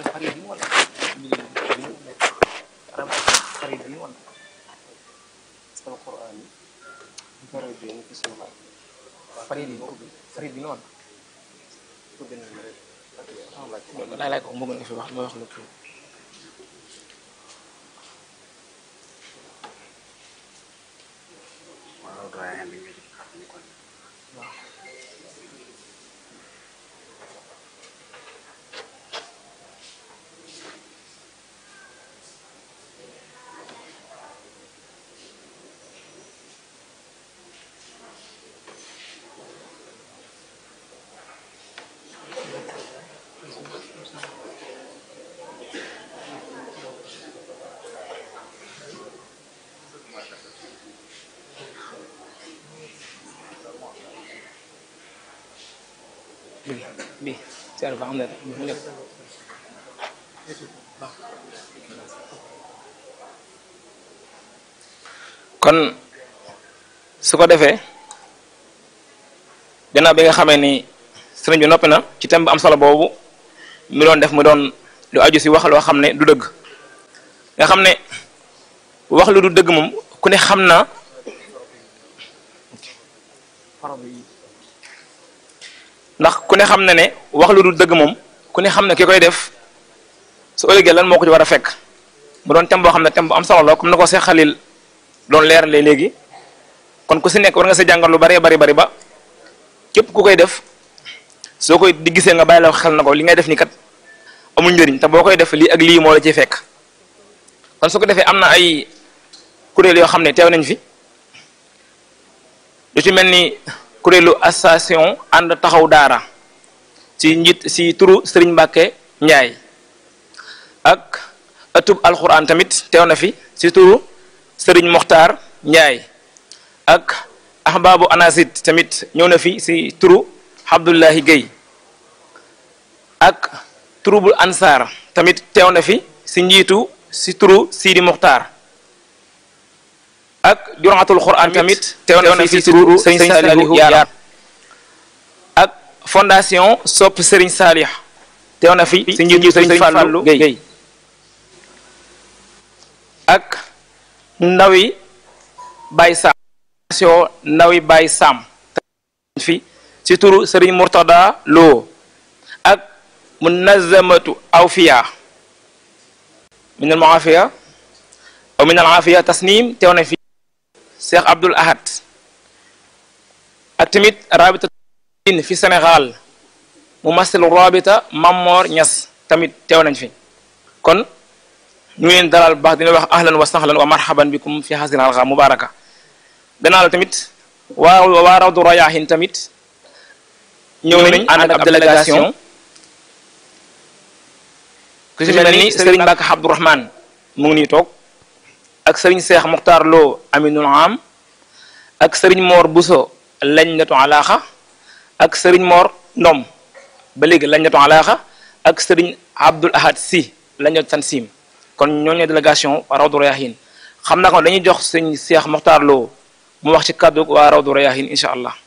faridin wala faridin wala القرآن فرجين في السماء faridin faridin wala تبين المريض laay laay ko mu gën a fi wax ma wax lu kii waaw doyen bi nga ci xam ni kon bi bi seer ba xam ne mu nekk kon su ko defee gannaaw bi nga xamee ni sëriñ bi noppi na ci thème bu am solo boobu mi doon def mu doon lu aju si wax loo xam ne du dëgg nga xam ne wax lu du dëgg moom ku ne xam na ndax ku ne xam na ne wax lu dul dëgg moom ku ne xam ne ki koy def su ëllëgee lan moo ko ci war a fekk mu doon thème boo xam ne thème bu am solo la comme na ko Seex Xalil doon leeralee léegi kon ku si nekk war nga sa jàngal lu bari bari bari ba képp ku koy def soo koy di gisee nga bàyyi la xel na ko li ngay def ni kat amul njëriñ te boo koy def lii ak lii moo la ciy fekk kon su ko defee am na ay kuréel yoo xam ne teew nañ fi lu ci mel ni kuréelu association ànd taxaw daara ci njiit si turu Serigne Mbacke Ndiaye ak ëttub alxuraan tamit teew na fi si turu Serigne Mokhtar Ndiaye ak ahbaabu anasit tamit ñëw na fi si turu Abdullahi Guèye ak turubul ansar tamit teew na fi si njiitu si turu Sidi Mokhtar ak juraatul Qur'an tamit teew na fi si turu Serigne Salihu Yaar ak fondation sopp Serigne Salih teew na fi si njiitu Serigne Fallou Guèye ak ndawi Baye Sam fondation ndawi Baye Sam fi si turu Serigne Murtada Lo ak munazamatu awfiya min al muafiya aw min al afiya tasnim teew na fi Cheikh Abdoul Ahad ak tamit rabita fi Sénégal mu masil rabita Mamor Niass tamit teew nañ fi kon ñu ngi leen dalal baax dina wax ahlan wa sahlan wa marhaban bikum fi hasil alqa mubaraka gannaaw la tamit waa waa rawdu rayahin tamit ñëw nañ ànd ak ab délégation ku ci mel ni Serigne Mbacke Abdourahmane mu ngi nii toog ak Serigne Cheikh Mokhtar Lo Aminul Am ak Serigne Mor Bousso lañ netu alaaxa ak Serigne Mor Ndom ba léegi lañ netu alaaxa ak Serigne Abdoul Ahad Si lañ netu Tansim kon ñooñu délégation waa Rawdu Rayahin xam naa ko dañuy jox Serigne Cheikh Mokhtar Lo mu wax ci kàddu waa Rawdu Rayahin incha allah.